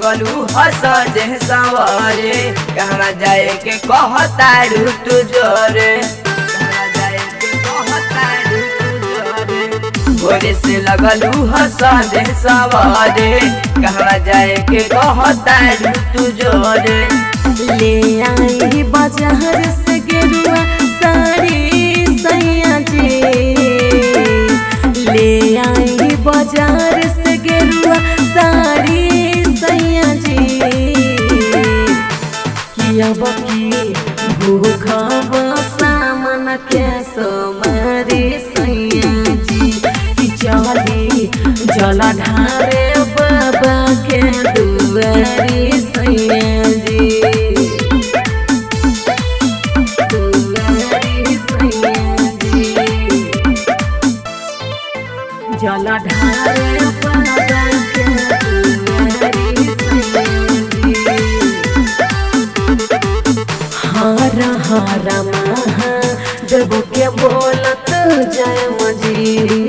लगलू हस जे सवारे कहना जाए के कहतारू तू जोरे कहना जाए के कहतारू तू जोरे भोरे से लगलू हस जे सवारे कहना जाए के कहतारू तू जोरे ले आई बाजार से गेरुआ साड़ी सैया जी ले आई बाजार से गेरुआ साड़ी सैया जी किया बकी भूखा सामन के सोमारी सैया जी कि चली जला ढारे बाबा के दुआरी सैया जी दुआरी सैया जी जला ढारे बाबा के दुआरी सैया जी हारा हारा महा देव के बोलत जय मजी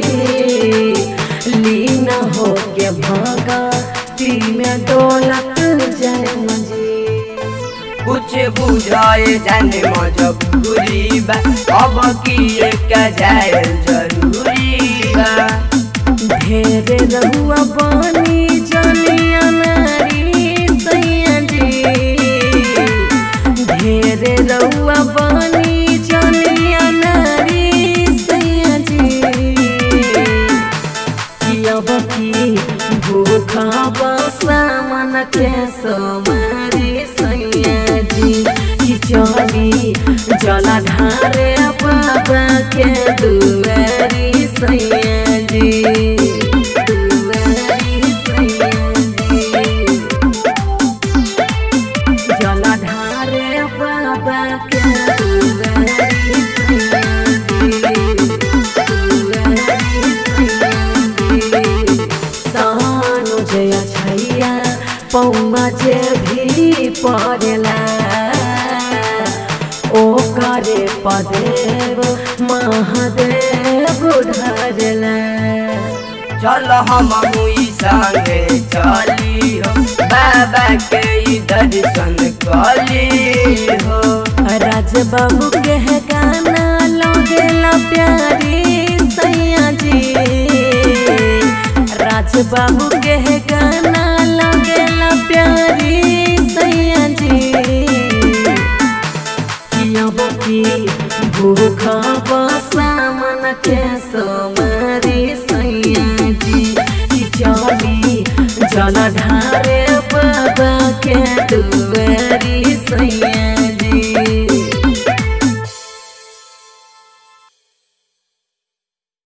लीन हो के भागा ती में डोलत जय मजी कुछ बुझाए जाने मजबूरी बा अब किए का जाए जरूरी बा ढेर रहुआ बानी जलिया नारी सैया जी ढेर रहुआ बानी जलिया नारी सैया जी अब की भूखा बसा मन के सोमारी सैया जी कि चली जला ढारे बाबा के दुआरी सैया जी दुआरी सैया जी जला ढारे बाबा के दुआरी सैया जी दुआरी सैया जी सानु जया छैया पौमा जे भी पड़ेला ओ करे पदेव महादेव ढरेला चल हम मुई संगे चली हो बाबा के ई दर्शन कली हो राज बाबू के है गाना लगेला प्यारी सैया जी राज बाबू के है गाना लगेला प्यारी सैया जी अब की भूखा बसा मन के सोमारी सैया जी कि चली जल ढारे बाबा के दुआरी सैया